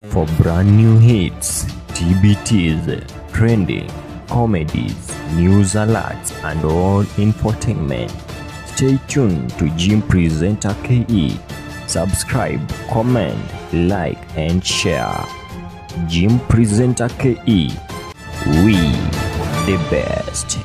For brand new hits, TBTs, trending, comedies, news alerts, and all infotainment, stay tuned to Jim Presenter KE. Subscribe, comment, like, and share. Jim Presenter KE. We the best.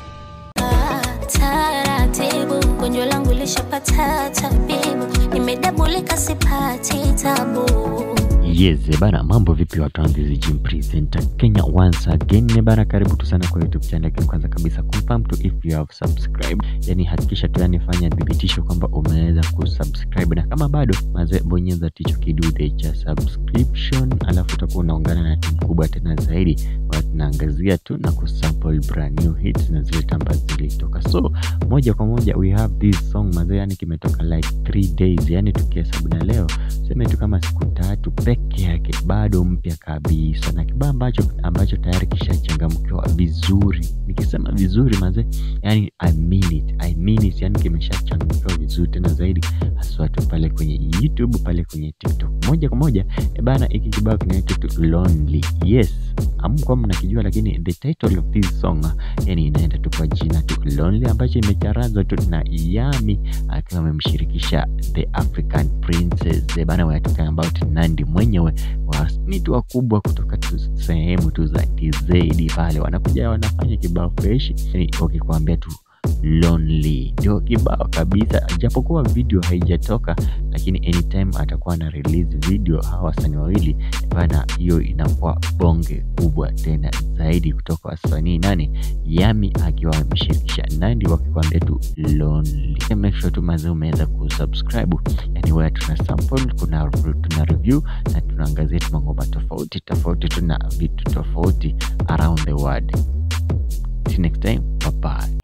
Taratibu, gonjwa langu lishapata tabibu, nimedabulika sipati tabu. Yes, bana mambo vipi watu wangu hizi Jim Presenter Kenya once again bana karibu tu sana kwa YouTube channel lakini kwanza kabisa confirm to if you have subscribed yani hakikisha tu yani fanya thibitisho kwamba umeweza kusubscribe na kama bado maze bonyeza ticho kidude cha subscription alafu utakuwa unaungana na timu kubwa tena zaidi kwa tunaangazia tu na kusample brand new hits na zile tamba zilitoka so moja kwa moja we have this song maze yani kimetoka like 3 days yani tukihesabu na leo seme tu kama siku tatu peke yake bado mpya kabisa na kibao ambacho ambacho tayari kishachangamkiwa vizuri nikisema vizuri maze yani I mean it, I mean it yani kimeshachangamkiwa vizuri tena zaidi haswa tu pale kwenye youtube pale kwenye tiktok moja kwa moja e bana hiki kibao kinaitwa tu lonely yes amkuwa mnakijua lakini the title of this song yani inaenda tu kwa jina tu lonely ambacho imecharazwa tu na yami akiwa amemshirikisha the african princess Eh, bana we are talking about nandi mwenyewe wasanii tu wakubwa kutoka tu sehemu tu za tz pale wanakuja wanafanya kibao fresh yani wakikwambia tu lonely ndio kibao kabisa japokuwa video haijatoka lakini anytime atakuwa na release video hawa wasanii wawili bana hiyo inakuwa bonge kubwa tena zaidi kutoka wasanii nane yami akiwa ameshirikisha nandi wakikwambia tu lonely make sure tu mazi umeweza kusubscribe yani wewe tuna sample kuna tuna review na tunaangazia tu mangoma tofauti tofauti tuna vitu tofauti around the world see you next time bye bye